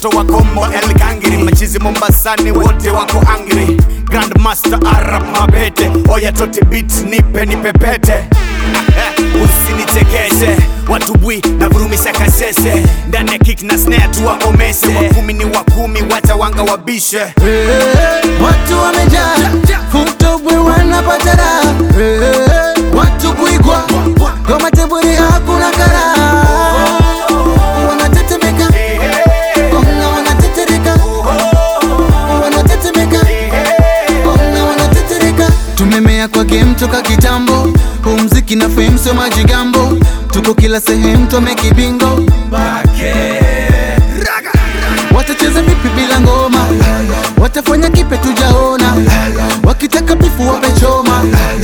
watoto wa Kombo El Gangiri, machizi Mombasani wote wako angry. Grandmaster Arab Mabete, oya toti beat nipe nipepete usinichekeshe watubwi na vurumisha kasese ndani ya kick na snare tu wakomese wakumi ni wakumi wacha wanga wabishe Watu wamejaa futobwe wanapata raha Eh, watu kuigwa kwa mateburi hakuna karaha wanatetemeka ona wanatetereka wanatetemeka ona wanatetereka tumemea kwa game toka kitambo huu mziki na fame sio majigambo tuko kila sehemu twamekibingo watacheza vipi bila ngoma watafanya kipe tujaona wakitaka bifu wapechoma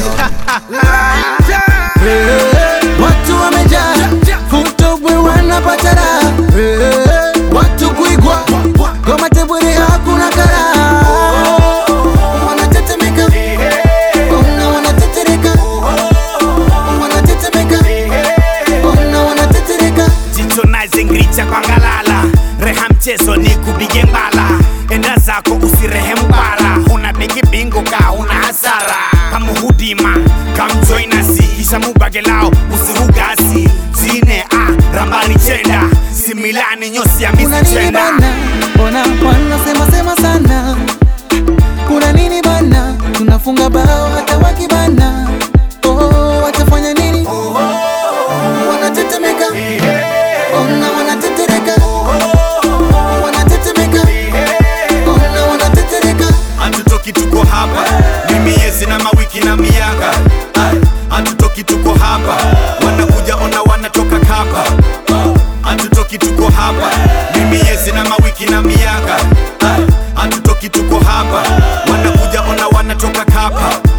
watu wamejaa futobwe wanapata raha Eh, watu kuigwa kwa mateburi hakuna karaha wanatetemeka ona wanatetereka wanatetemeka ona wanatetereka jicho nazingricha kwa ngalala reha mchezo ni kupige mbala enda zako usirehemu bara una bigi bingo ka una hasara kamuhudima kamjoinasi kisha mubagelao usirugasi zine a rambani chenda similani nyosi ya kuna misi nini chenda bana mbona wanasema sema sana kuna nini bana tunafunga bao hata wakibana oh, watafanya nini wanatetemeka ona wanatetereka wanatetemeka ona wanatetereka hatutoki tuko hapa ni miezi na mawiki na miaka Ay, hatutoki tuko hapa wanakuja ona wanatoka kapa hatutoki tuko hapa ni miezi na mawiki na miaka Ay, hatutoki tuko hapa wanakuja ona wanatoka kapa